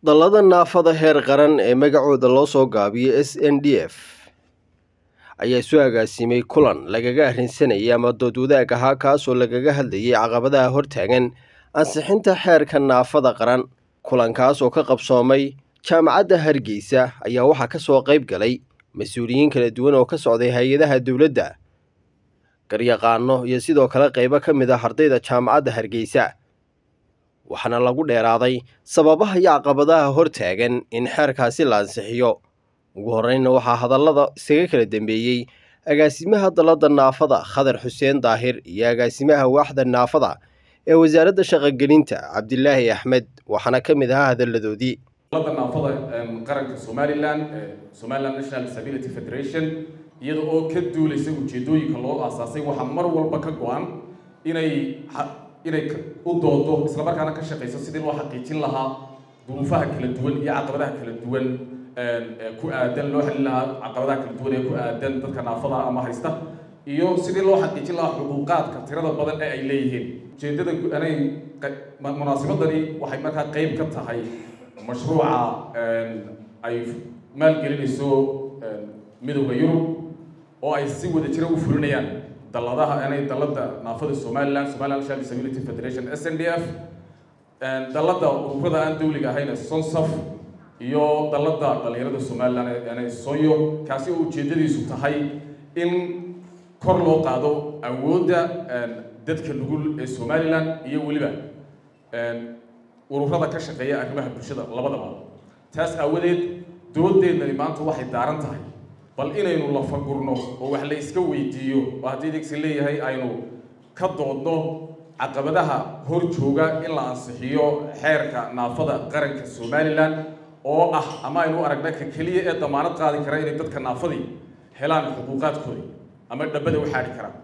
dallada naafada heer qaran ee magacooda loo soo gaabiyo s n d f ayaa isu agaasimay kulan lagaga arrinsanayay ama dood wadaag ahaa kaasoo lagaga hadlayay caqabadaha hortaagan ansixinta xeerka naafada qaran kulankaas oo ka qabsoomay jaamacadda hargeysa ayaa waxaa ka soo qayb galay mas-uuliyiin kala duwan oo ka socday hay-adaha dowladda garyaqaano iyo sidoo kale qaybo ka mid ah ardayda jaamacadda hargeysa waxaana lagu dheeraaday sababaha iyo caqabadaha hortaagan in xeerkaasi la ansixiyo ugu horreynna waxaa hadallada isaga kala dambeeyey agaasimaha dallada naafada khadar xuseen daahir iyo agaasimaha waaxda naafada ee wasaaradda shaqogelinta cabdilaahi axmed waxaana ka mid ahaa hadalladoodii dallada naafada qaranka somalilan somaliland national disability federation iyada oo ka duulaysa ujeedooyinka loo aasaasay waxaa mar walba ka go-an inay inay u doodo islamarkaana ka shaqayso sidii loo xaqiijin lahaa duruufaha kala duwan iyo caqabadaha kala duwan ku aadan loo xelin lahaa caqabadaha kala duwan ee ku aadan dadka naafada ama haysta iyo sidii loo xaqiijin lahaa xuquuqaadka tirada badan ee ay leeyihiin ujeedada anay munaasabadani waxay markaa qeyb ka tahay mashruuca ay maalgelinayso midowda yurub oo ay si wada jira u fulinayaan dalladaha anay dallada naafada somaliland somaliland national disability federation s n d f dallada ururada aan dawliga ahayn sonsaf iyo dallada dhalinyarada somaliland anay soyo kaasi oo ujeedadiisu tahay in kor loo qaado awoodda dadka nugul ee somaliland iyo weliba ururada ka shaqeeya arrimaha bulshada labadaba taas aawadeed doodeednani maanta waxay daaran tahay bal inaynu lafagurno oo wax la iska weydiiyo oo haddii degsi leeyahay aynu ka doodno caqabadaha hor jooga in la ansixiyo xeerka naafada qaranka somalilan oo ah ama aynu aragna ka keliya ee damaanad qaadi kara inay dadka naafadii helaan xuquuqaadkooda ama dhabada u xaadhi karaan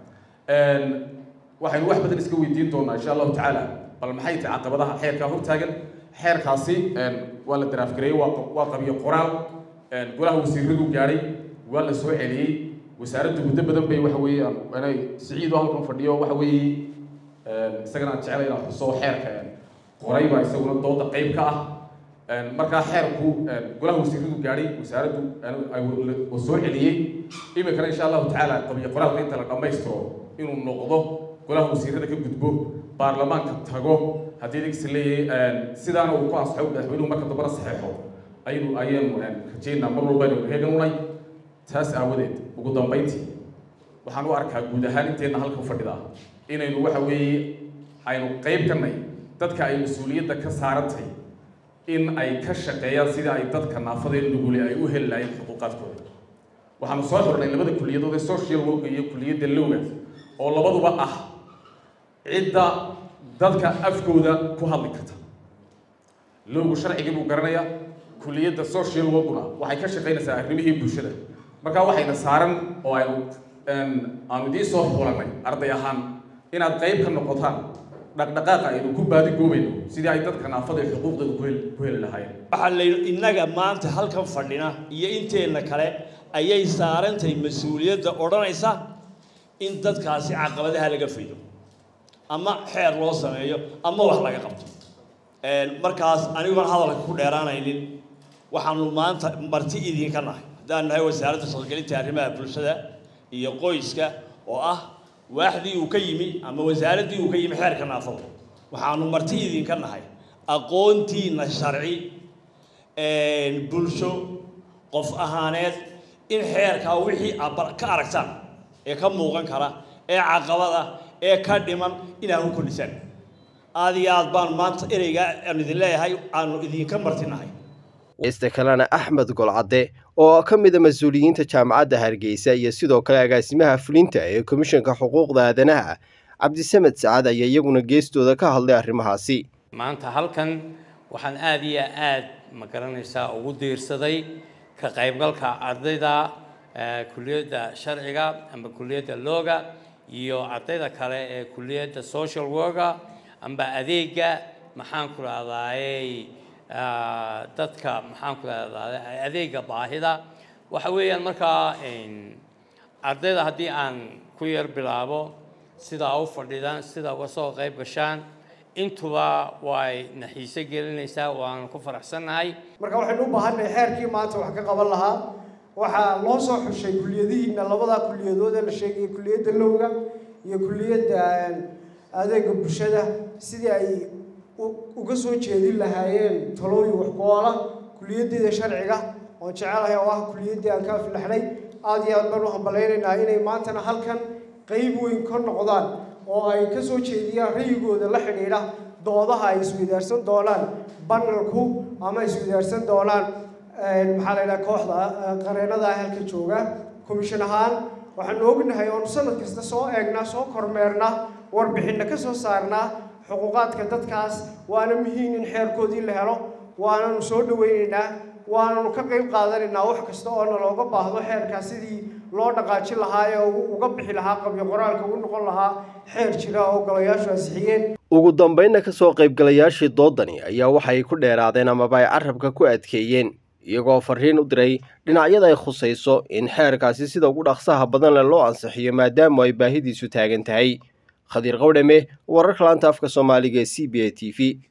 waxaynu wax badan iska weydiin doonaa insha allahu tacaala bal maxay tahay caqabadaha xeerkaa hortaagan xeerkaasi waa la daraafgareeyey waa qabiyo qoraal golaha wasiiradu gaadhay waa la soo celiyey wasaaraddu muddo badan bay waxa weeye inay siciid oo halkan fadhiyo waxa weeye isagana aan jeclay inaan xuso xeerka qoray baa isaguna dooda qayb ka ah markaa xeerku golaha wasiiradu gaadhay wasaaraddu soo celiyey iminkana insha allahu tacaala qabiyo qoraalka inta la dhammaystiro inuu noqdo golaha wasiirada ka gudbo baarlamaanka tago haddii degsi leeyahay sidaana uu ku ansaxo madaxweynuhu marka dambana saxeexo aynu ayaanu rajeynaa mar walba aynu heegan unay taas aawadeed ugu dambayntii waxaan u arkaa guud ahaan inteenna halkan fadhida inaynu waxa weeye aynu qayb kanay dadka ay mas-uuliyadda ka saarantay in ay ka shaqeeyaan sidii ay dadka naafadee nugule ay u heli lahayn xuquuqaadkooda waxaanu soo xornay labada kuliyadood ee social work iyo kuliyadda lowga oo labaduba ah cidda dadka afkooda ku hadli karta lowgu sharcigii buu garanayaa kuliyadda social workuna waxay ka shaqaynaysaa arrimihii bulshada markaa waxayna saaran oo aynu aanu idiin soo xulanay arday ahaan inaad qayb ka noqotaan dhaqdhaqaaqa aynu ku baadi goobayno sidii ay dadka naafada ee xuquuqdooda ku heli lahaayeen waxaa la innaga maanta halkan fadhina iyo inteenna kale ayay saarantahay mas-uuliyadda odhanaysa in dadkaasi caqabadaha laga fido ama xeer loo sameeyo ama wax laga qabto markaas aniguan hadalka ku dheeraanaynin waxaanu maanta marti idinka nahay haddaan nahay wasaaradda shaqogelinta arrimaha bulshada iyo qoyska oo ah waaxdii uu ka yimi ama wasaaraddii uu ka yimi xeerka naafada waxaanu marti idinka nahay aqoontiina sharci bulsho qof ahaaneed in xeerkaa wixii ka aragtaan ee ka muuqan kara ee caqabada ee ka dhiman inaad u kordhisaan aada iyo aad baan maanta ereygaa aan idin leeyahay aanu idinka martinahay ista kalena axmed golcadde oo ka mid a mas-uuliyiinta jaamacadda hargeysa iyo sidoo kale agaasimaha fulinta ee komishanka xuquuqda aadanaha cabdisamed sacad ayaa iyaguna geestooda ka hadlay arrimahaasi maanta halkan waxaan aada iyo aad ma garanaysaa ugu diirsaday ka qaybgalka ardayda kuliyadda sharciga ama kuliyadda looga iyo ardayda kale ee kuliyadda social worka amba adeega maxaan ku rahdaayey dadka maxaan ku rahdaay adeega baahida waxa weeyaan markaa ardayda haddii aan ku yar bilaabo sidaa u fadhidaan sidaa uga soo qayb gashaan intuba way naxiise gelinaysaa waanu ku faraxsannahay marka waxaynu u baahannahay xeerkii maanta wax ka qaban lahaa waxaa loo soo xushay kuliyadihiina labadaa kuliyadood ee la sheegayay kuliyadda lowga iyo kuliyadda adeega bulshada sidii ay uga soo jeedin lahaayeen talooyin waxku-oola kuliyaddeeda sharciga oon jecelahay oo ah kuliyaddii aan ka aflaxnay aada iyo aad baan u hambalaynaynaa inay maantana halkan qeyb weyn ka noqdaan oo ay ka soo jeediyaan rayigooda la xidhiidha doodaha ay isweydaarsan doonaan banalku ama isweydaarsan doonaan maxaa la yidhaha kooxda qareenada halka jooga commission ahaan waxaanu ognahay oonu sanad kasta soo eegnaa soo kormeernaa warbixinna ka soo saarnaa xuquuqaadka dadkaas waana muhiim in xeerkoodii la helo waananu soo dhaweynaynaa waananu ka qayb qaadanaynaa wax kasta oo nalooga baahdo xeerkaas sidii loo dhaqaajin lahaa ee uga bixi lahaa qabyo qoraalka u noqon lahaa xeer jira oo golayaashu ansixiyeen ugu dambaynna ka soo qaybgalayaashii doodani ayaa waxay ku dheeraadeen amaba ay carabka ku adkeeyeen iyagoo fariin u diray dhinacyada ay khusayso in xeerkaasi sida ugu dhaqsaha badan leh loo ansixiyo maadaama ay baahidiisu taagan tahay khadiir qawdhame wararka laanta afka soomaaliga ee c b a t v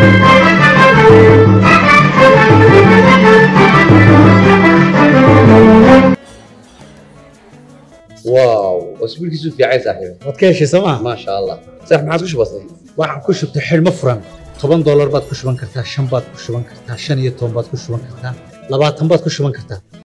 واو اسبوعك في عايز صاحبي waad ka heshay sooma ما شاء الله صح ما عاد وش بصير waxaan ku shubtay xidhmo furan toban doolar baad ku shuban kartaa shan baad ku shuban kartaa shan iyo toban baad ku shuban kartaa labaatan baad ku shuban kartaa